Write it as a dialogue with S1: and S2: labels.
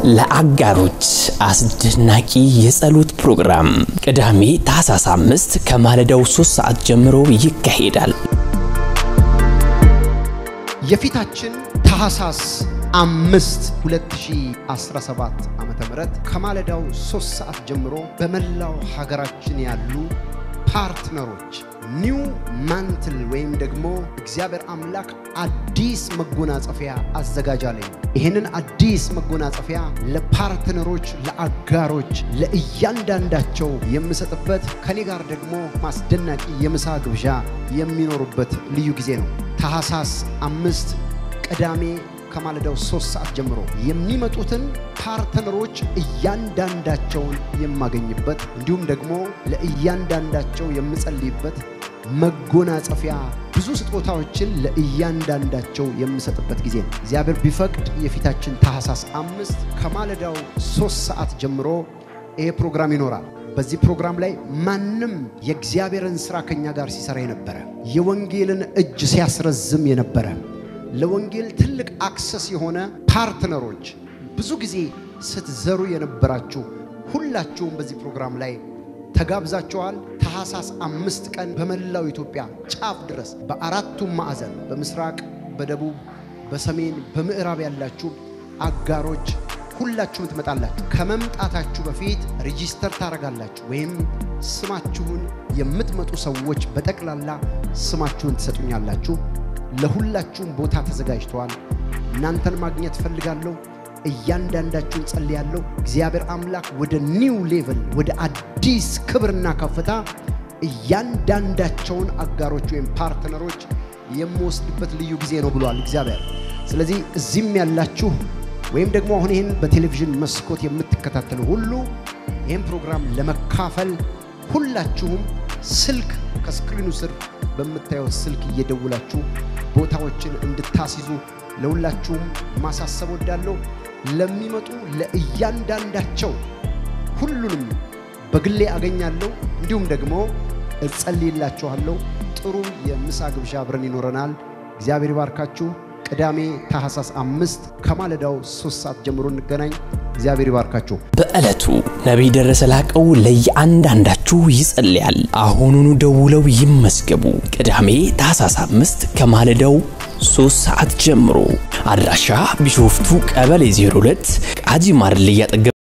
S1: ለአጋሮች አስደናቂ የጸሎት ፕሮግራም ቅዳሜ ታህሳስ አምስት ከማለዳው ሶስት ሰዓት ጀምሮ ይካሄዳል።
S2: የፊታችን ታህሳስ አምስት 2017 ዓመተ ምህረት ከማለዳው ሶስት ሰዓት ጀምሮ በመላው ሀገራችን ያሉ ፓርትነሮች ኒው ማንትል ወይም ደግሞ እግዚአብሔር አምላክ አዲስ መጎናጸፊያ አዘጋጃለኝ። ይህንን አዲስ መጎናጸፊያ ለፓርትነሮች፣ ለአጋሮች፣ ለእያንዳንዳቸው የምሰጥበት ከኔ ጋር ደግሞ ማስደናቂ የምሳ ግብዣ የሚኖሩበት ልዩ ጊዜ ነው። ታህሳስ አምስት ቅዳሜ ከማለዳው ሶስት ሰዓት ጀምሮ የሚመጡትን ፓርትነሮች እያንዳንዳቸውን የማገኝበት እንዲሁም ደግሞ ለእያንዳንዳቸው የምጸልይበት መጎናጸፊያ ብዙ ስጦታዎችን ለእያንዳንዳቸው የምሰጥበት ጊዜ ነው። እግዚአብሔር ቢፈቅድ የፊታችን ታህሳስ አምስት ከማለዳው ሶስት ሰዓት ጀምሮ ይሄ ፕሮግራም ይኖራል። በዚህ ፕሮግራም ላይ ማንም የእግዚአብሔርን ሥራ ከኛ ጋር ሲሰራ የነበረ የወንጌልን እጅ ሲያስረዝም የነበረ ለወንጌል ትልቅ አክሰስ የሆነ ፓርትነሮች ብዙ ጊዜ ስትዘሩ የነበራችሁ ሁላችሁም በዚህ ፕሮግራም ላይ ተጋብዛችኋል። ታህሳስ አምስት ቀን በመላው ኢትዮጵያ ጫፍ ድረስ በአራቱም ማዕዘን በምስራቅ፣ በደቡብ፣ በሰሜን፣ በምዕራብ ያላችሁ አጋሮች ሁላችሁም ትመጣላችሁ። ከመምጣታችሁ በፊት ሬጂስተር ታደርጋላችሁ ወይም ስማችሁን የምትመጡ ሰዎች በጠቅላላ ስማችሁን ትሰጡኛላችሁ። ለሁላችሁም ቦታ ተዘጋጅተዋል። እናንተን ማግኘት ፈልጋለሁ። እያንዳንዳችሁን ጸልያለሁ። እግዚአብሔር አምላክ ወደ ኒው ሌቭል ወደ አዲስ ክብርና ከፍታ እያንዳንዳቸውን አጋሮች ወይም ፓርትነሮች የምወስድበት ልዩ ጊዜ ነው ብሏል እግዚአብሔር። ስለዚህ እዚህም ያላችሁ ወይም ደግሞ አሁን ይህን በቴሌቪዥን መስኮት የምትከታተሉ ሁሉ ይህን ፕሮግራም ለመካፈል ሁላችሁም ስልክ ከስክሪኑ ስር በምታየው ስልክ እየደውላችሁ ቦታዎችን እንድታስይዙ ለሁላችሁም ማሳሰብ ወዳለሁ። ለሚመጡ ለእያንዳንዳቸው ሁሉንም በግሌ አገኛለሁ፣ እንዲሁም ደግሞ እጸልይላችኋለሁ። ጥሩ የምሳ ግብዣ አብረን ይኖረናል። እግዚአብሔር ይባርካችሁ። ቅዳሜ ታህሳስ አምስት ከማለዳው ሶስት ሰዓት ጀምሮ እንገናኝ። እግዚአብሔር ይባርካችሁ።
S1: በዕለቱ ነቢይ ደረሰ ላቀው ለየአንዳንዳችሁ ይጸልያል። አሁኑኑ ደውለው ይመዝገቡ። ቅዳሜ ታህሳስ አምስት ከማለዳው ሶስት ሰዓት ጀምሮ አድራሻ ቢሾፍቱ ቀበሌ 02 ቃጂ ማርልያ አጠገብ